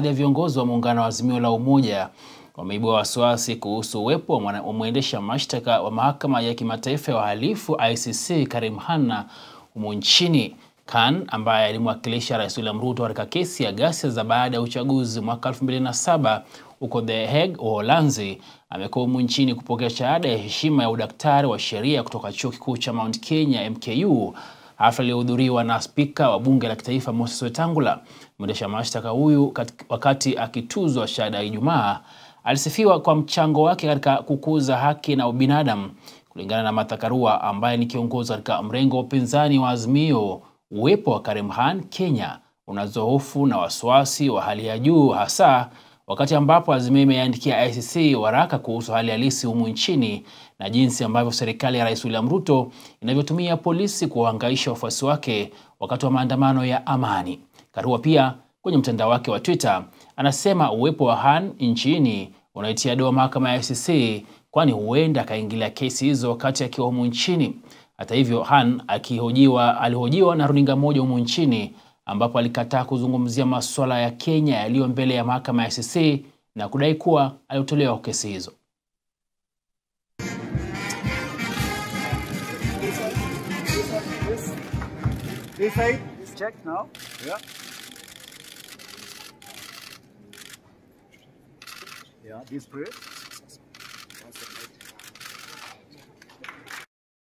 ya viongozi wa muungano wa Azimio la Umoja wameibua wasiwasi kuhusu uwepo wa mwendesha mashtaka wa mahakama ya kimataifa ya uhalifu ICC Karim Khan humu nchini. Khan ambaye alimwakilisha Rais William Ruto katika kesi ya ghasia za baada ya uchaguzi mwaka 2007 huko The Hague, Uholanzi, amekuwa humu nchini kupokea shahada ya heshima ya udaktari wa sheria kutoka Chuo Kikuu cha Mount Kenya MKU, hafla iliyohudhuriwa na spika wa bunge la kitaifa Moses Wetangula. Mwendesha mashtaka huyu wakati akituzwa shahada ya Ijumaa alisifiwa kwa mchango wake katika kukuza haki na ubinadamu. Kulingana na Martha Karua ambaye ni kiongozi katika mrengo wa upinzani wa Azimio, uwepo wa Karim Khan Kenya unazoa hofu na wasiwasi wa hali ya juu, hasa wakati ambapo Azimio imeandikia ICC waraka kuhusu hali halisi humu nchini na jinsi ambavyo serikali ya Rais William Ruto inavyotumia polisi kuwahangaisha wafuasi wake wakati wa maandamano ya amani. Karua pia kwenye mtandao wake wa Twitter anasema uwepo wa Khan nchini unaitia doa mahakama ya ICC kwani huenda akaingilia kesi hizo wakati akiwa humu nchini. Hata hivyo, Khan akihojiwa alihojiwa na runinga moja humu nchini ambapo alikataa kuzungumzia masuala ya Kenya yaliyo mbele ya mahakama ya ICC na kudai kuwa alitolewa kwa kesi hizo. This side is checked now. Yeah. Yeah, this press.